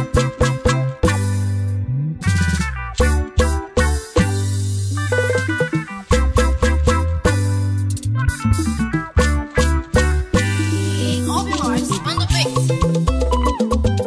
Open hearts on the face.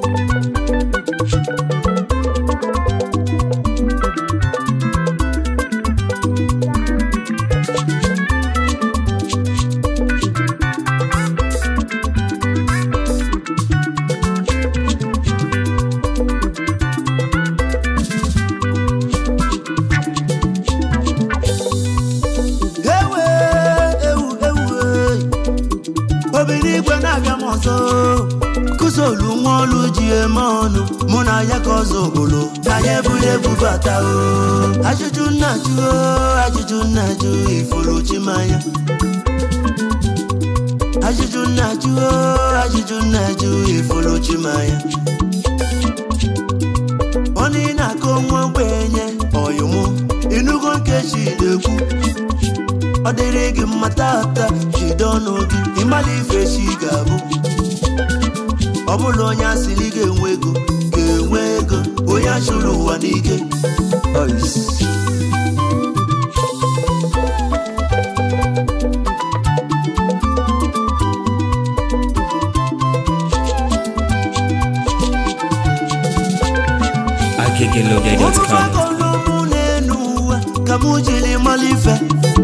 ewe ewu ewu obi n'igwe na-abịa m ọzọ kụsolu nwa ọlụ ji eme ọnụ mụ na ya ka ọzọ ogbolo na ya ebuli ebubata o ajụjụ nna jụ o ajụjụ nna jụ ifuru chimanya ajụjụ nna jụ o ajụjụ nna jụ ifuru chimanya ọnụ ị na-akọ nwa ogbenye ọyụmụ ịnụgo nkechi na-ekwu ọ dịrị gị mma tata jide ọnụ gị ịmala ife chi ga-abụ ọ bụla onye asịrị ga-enwe ego ga-enwe ego onye achụrụ ụwa n'ike Ois. agegelogege.com ụfọdụ n'elu ụwa ka mụ jiri mara ife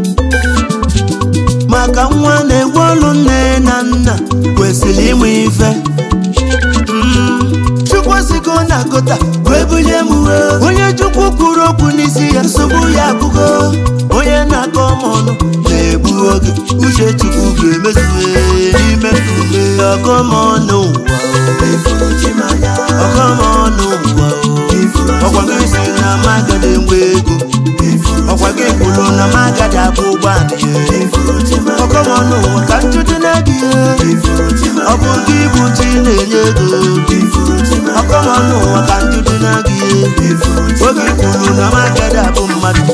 maka nwa na-egwe ọlụ nne na nna kwesịrị ịmụ ife Mm, chukwu sigo na kota wee bulie m uwe onye chukwu kwuru okwu n'isi ya nsogbu ya agụgo onye na-akọ m ọnụ na-egbu oge uche chukwu ga-emezue n'ime ume ọkọmọnụ ụwa ọkọmọnụ ụwa ọkwa gị si na magada enwe ego ọkwa gị kwuru na magada abụ ụgbọala ya ọkọmọnụ ụwa ka njụdị na gị ọ bụ gị bụ chi na-enye ego ọkọmọnụ ụwa ka njụdị na gị oge ị kwuru na magada abụ mmadụ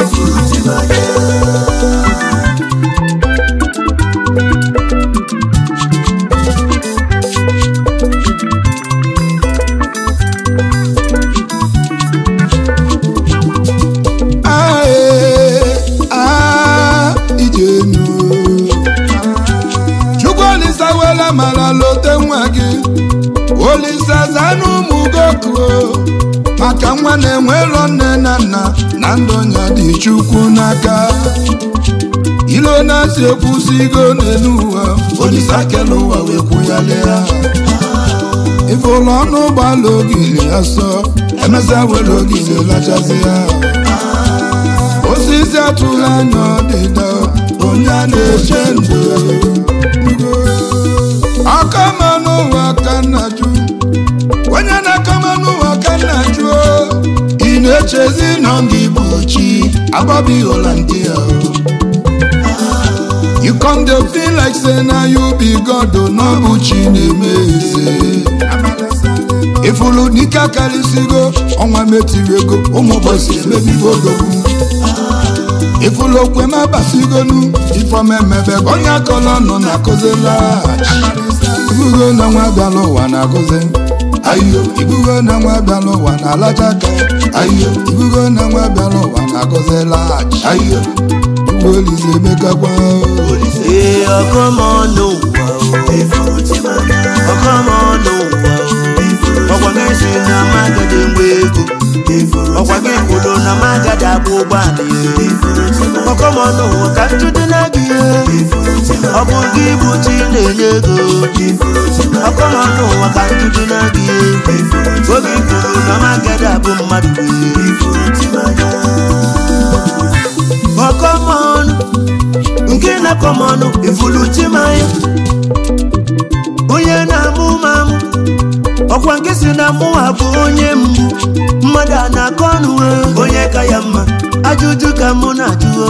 Ae, ah, ijenu chukwu olisa wela mara lote nwa gị olisa zana ụmụ gokuo maka nwa na-enwero nne na nna na ndụ nya dị chukwu n'aka ilo na-asị ekwusigo n'elu ụwa olisa kele ụwa wee kwụghalịa ife ụlọ ọnụ ụgbọala ogili asọ emesịa were ogili lachazi ya osisi atụla anya ọdịda onye a na-eche ndụ akama n'ụwa ka nna jụ onye na-akama n'ụwa ka nna jụ ị na-echezi na gị bụ chi agbabi holandia you come dey feel like say na you be god o na ọ bụ chi na-eme eze ifulu n'ike akarịsịgo ọnwa metiri ego ụmụ ụbọchị emebigo odogwu ifulu okwe m abasigonu ifeọma emebe ka onye akọrọ nọ na akụzila ibugo na nwa bịala ụwa na akụzi ayo ibugo na nwa bịala ụwa na alaja aka ayo ibugo na nwa bịala ụwa na akụzila ayo igwe olize emekakwa ee ọkọmọnụ ụwa ọkọmọnụ ụwa ọkwa gị si na magada enwe ego ọkwa gị kwuru na magada abụ ụgbọala ya ọkọmọnụ ụwa ka njụdị na gị ọ bụ gị bụ chi na-enye ego ọkọmọnụ ụwa ka njụdị na gị oge ị kwuru na magada abụ mmadụ ọkọmọnụ nke na-akọmọnụ ifulu chimanya onye na-amụ mamụ ọkwa nke si na mụwa bụ onye mgbu mmadụ a na-akọ ọnụ eh, onye ka ya mma ajụjụ ka mụ na-ajụo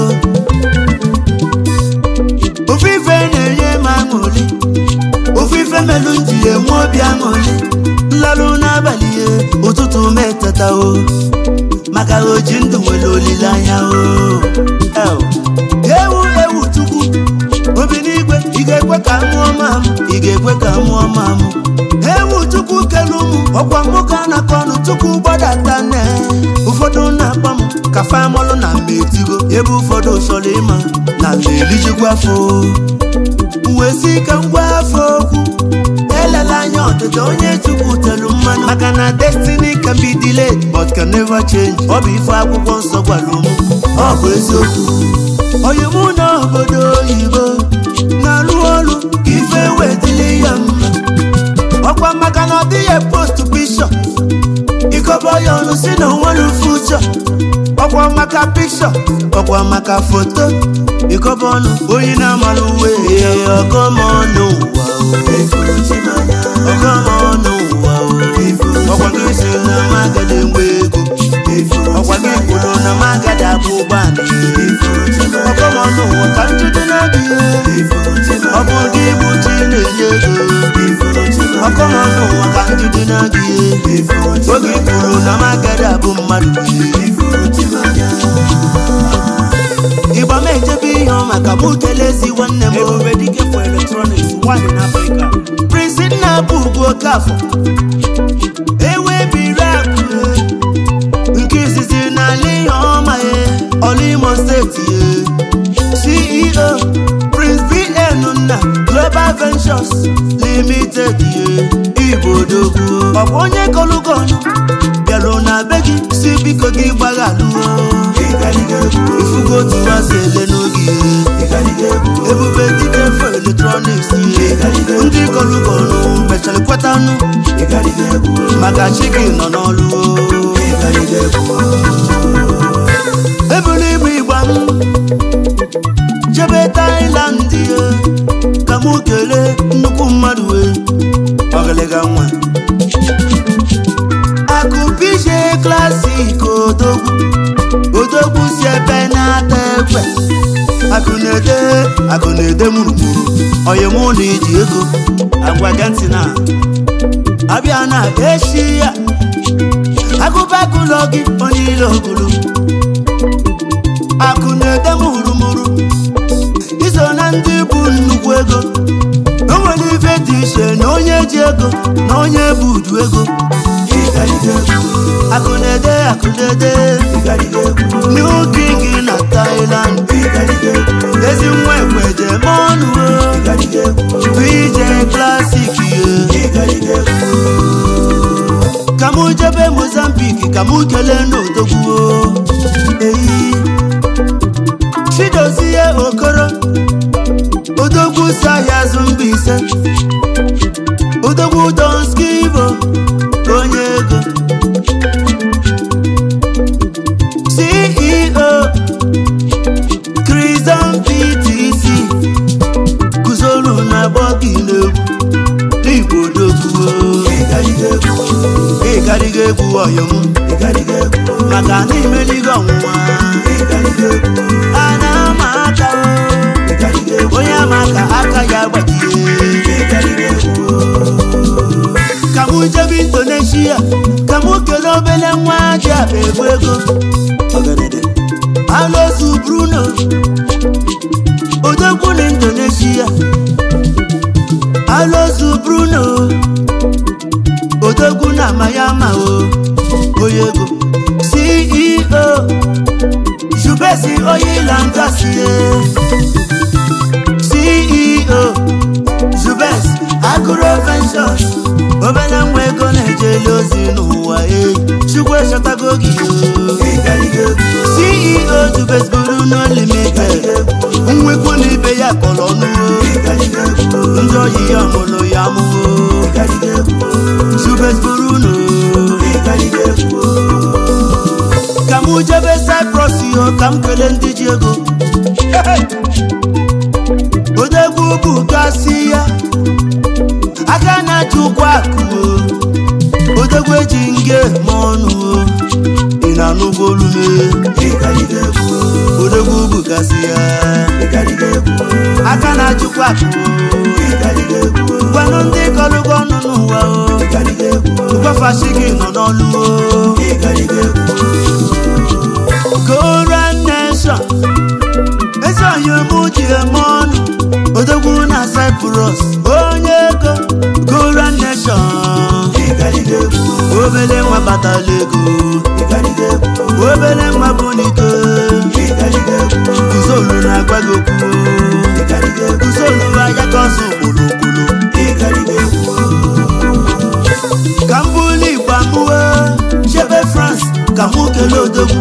ofu ife na-enye m aṅụrị ofu ife melụ m ji enwe obi aṅụrị nlalụ n'abalị ya ụtụtụ m etetao maka oji ndụ nwere olileanya o El. ewu ewu chukwu obi n'igwe ị ga-ekwe ka mụọ mamụ ị ga-ekwe ka mụọ mamụ ewu chukwu kelu ụmụ ọkwa nwoke a na-akọ ọnụ tupu gbadata nne ụfọdụ na-akpọ m ka famọlụ na mmetigo ebe ụfọdụ chọrọ ịma na na-elijikwa afọ wee si ka ngwa afọ okwu elela anya ọdịda onye chukwu telu mmanụ maka na destiny can be delayed but can never change ọ bụ ife akwụkwọ nsọ gwara ụmụ ọ bụ eziokwu onye mụ na obodo oyibo na-arụ ọrụ ka ife wetili ya mma ọkwa maka na ọ dịghị post bishọp ịkọba ya ọnụ si na onwere fuchọ ọkwa maka pikshọ ọkwa maka foto ịkọba ọnụ onye na-amara uwe ya ọgọmọnụ ụwa ọgọmọnụ ụwa ọkwa gị si na magada enwe ego ọkwa gị kwuru na magada abụ ụgbọala ọgọmọnụ ụwa ka njide na-adị ọ bụ ụdị ibu chi na-enye ego ọkọmọnụ ụwa ka njide na-adị oge kwuru na magada abụ mmadụ ịgba m ejebe ihe ọ maka mụ kelezi nwanne m Ebube dike for electronics, one in Africa. prince nna bụ ugwu okafọ ewe biri akụ nke izizi n'ala ihe ọma ya ọla imo steeti ya ceo prince bn nna global ventures limited ya igbo odogwu ọ bụ onye kọlụgọnụ bịarụ na be gị si biko gị gbaghalụo ifugo otu asị ele n'oge ebube dike fo eletrọniks ndị kọlụgọnụ mechara kwetanụ maka chi gị nọ n'ọlụ ebulu ibu igba m jebe tailand ya ka mụ kelee nnukwu mmadụ wee ọgịlịga nwa akụpije klasik odogwu odogwu si ebe na-ata ekwe akụ na-ede akụ na-ede mụrụmụrụ oyimụ na iji ego agwa gị ntị na abịa na echi ya agụbagụlọ gị onye ile ogulu akụ na-ede mụrụmụrụ iso na ndị bụ nnukwu ego o nwere ife dị iche na onye ji ego na onye bụ udu ego akụ na-ede akụ na-ede new king na Thailand ezi nwa ekweje ma ọnụ VJ klasik ye ka mụ jebe Mozambique ka mụ kelee n'odogwu eyi chidozie okoro odogwu si ahịa azụ mba ise odogwu donskibo onye ego ceo Crimson ptc guzoro na bọgị n'egwu n'igbo odogwu ịgariga egwu ọyọm maka na imeligo ọnwụnwa a na-ama aka o, onye ama aka aka ya gbajie ka mụ jebe indonesia ka mụ kelee obele nwa ji akpa egwu ego alozu bruno odogwu na indonesia alozu bruno odogwu na mayama o onye ego ceo jubesi oyilangasie ceo jubes agụro ventures obere nwa ego na-ejeli ozi n'ụwa e chukwu echọtago gị o ceo jubes buru no limited nwekwu na ibe ya kọrọ ọnụwo ndị oyi ya mụrụ ya mụwo jubes buru no ka mụ jebe cyprus yo ka m kelee ndị ji ego odegwu bụ gasị ya aka na-achị ụkwụ akụ o odegwu eji nge ma ọnụ o ị na-anụgo olume odegwu bụ gasị ya aka na-achịkwa akụ o gwanụ ndị kọrụgo ọnụ n'ụwa o gwafashi gị nọ n'ọlụ o Koran Nation ezi oyomụ ji eme ọnụ odogwu na Cyprus onye ego Koran Nation ekele odogwu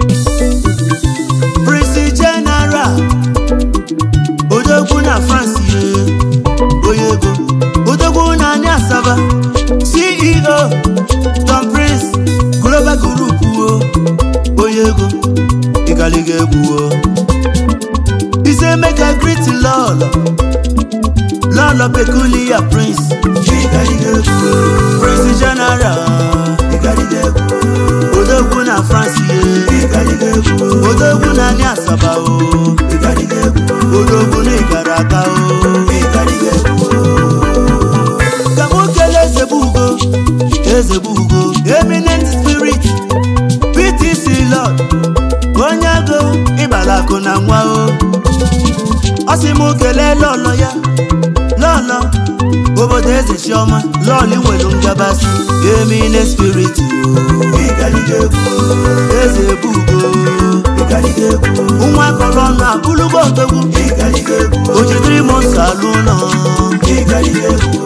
Prince General odogwu na France ye onye ego odogwu na anyị asaba CEO Tom Prince Global Group o onye ego ịgaliga egwu o ise mega greet lọlọ lọlọ peculiar prince ịgaliga egwu o Prince General ịgaliga egwu o odogwu na France ye ịgaliga egwu o odogwu na anyị asaba o ịgaliga egwu o odogwu na ịgara aga o ịgaliga egwu o ka nwoke eze bụ ugo eze bụ ugo eminent spirit ptc lord onye agụ ịbala akụ na nwa o ọ sị m kelee lọlọ ya lọlọ obodo eze chiọma lọlị nwere ngabasị eminent spirit o ịgaliga egwu eze bụ ugo ịgaliga egwu nwa kọrọ ọnụ abụlụgo odogwu ịgaliga egwu o jidere m nsọ alụ ụlọ ịgaliga egwu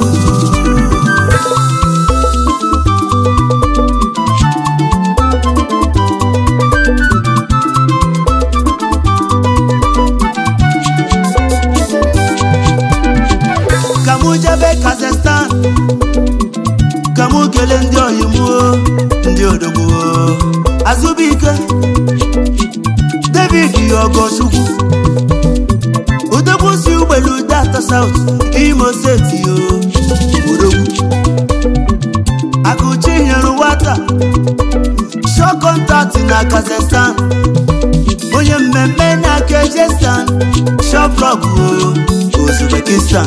ka mụ jebe kazakhstan ka mụ kelee ndị oyimuo ndị odogbuo azụbụike david ogochukwu odogwu si ugbelu data south imo steeti o odogwu akụchi nyere nwata shọ kọntaktị na kazakhstan onye mmemme na kejestan shoplog uzbekistan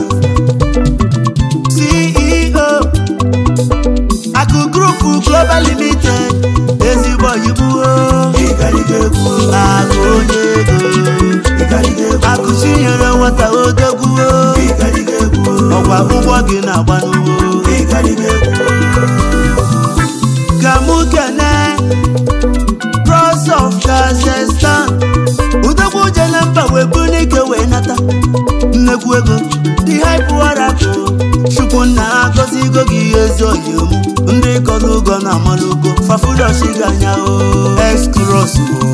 ceo akụ grupu global limited ezigbo oyibo akụ onye ego akụ chinyere nwata odogwuo ọkwa ụgbọ gị na-agba n'ugbo ka mụ kene pros of kazakhstan udogwu jele mba wee bụ n'ike wee nata nnekwu ego dị haipụwarapụ chukwu nna ha gọzigo gị ezi oyim ndị kọrọ ụgọ na amalugo fafudoshi ganya o excros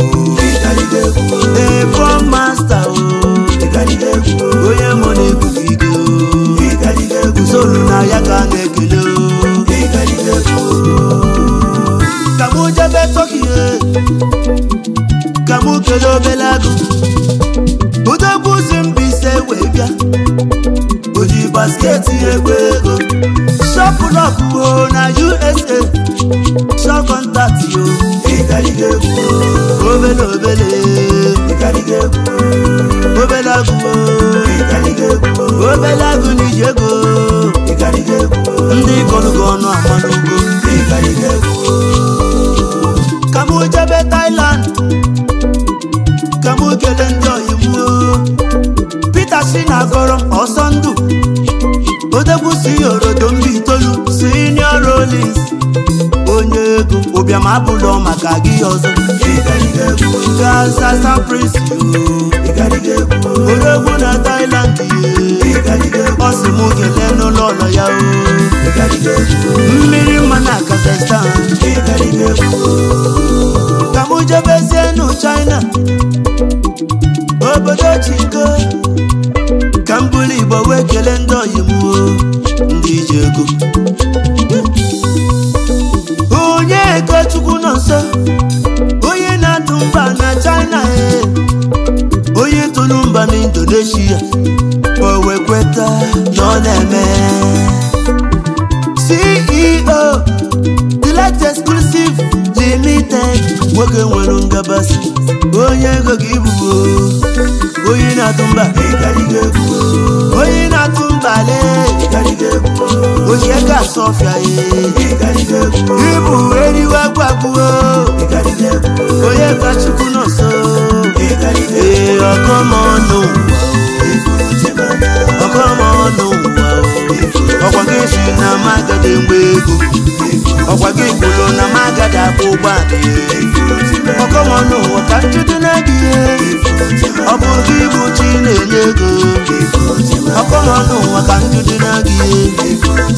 ebo masta o onye mụ na ebubigo usoro na ya ka a na-ekele o ka mụ jebe tọkie ka mụ kelee obele agụ odogwu si mbise wee bịa o ji basketi egwu ego shọpụlọpụ na usa shọkọntatị o obele obele obele agụ o obele agụ na iji ego ndị kọrụgo ọnụ amanugo ka mụ jebe Thailand ka mụ kelee ndị oyibo Peter si na agọrọ ọsọ ndụ odegwu si orodo mba itoolu senior Rollins onye ego ụbịam abụlọ maka gị ọzọ Kazakhstan prince odegwu na Thailand ye ọ sị mụ kelee n'ụlọ ụlọ ya o mmiri mma na Kazakhstan ka mụ jebezie nụ China obodo chiko ka m bụrụ igbo wee kelee ndị oyimuo ndị ji ego onye ego chukwu nọ nso onye na-atụ mba na china e onye tụrụ mba na indonesia o wee kweta na ọ na-eme ceo delight exclusive limited nwoke nwere ngabasị onye ego gị bụgo onye na-atụ mba onye na-atụ mba le ochie ka asọfịa ye ịbụ eriwe gwagbuo onye ka chukwu nọ nso ee ọkọmọnụ ọkọmọnụ ọkwa gị si na magada mgbe ego ọkwa gị kwuru na magada akwụ ụgbọala ọkọmọnụ ụwa ka njudu na gị ọ bụ gị bụ chi na-enye ego ọkọmọnụ ụwa ka njudu na gị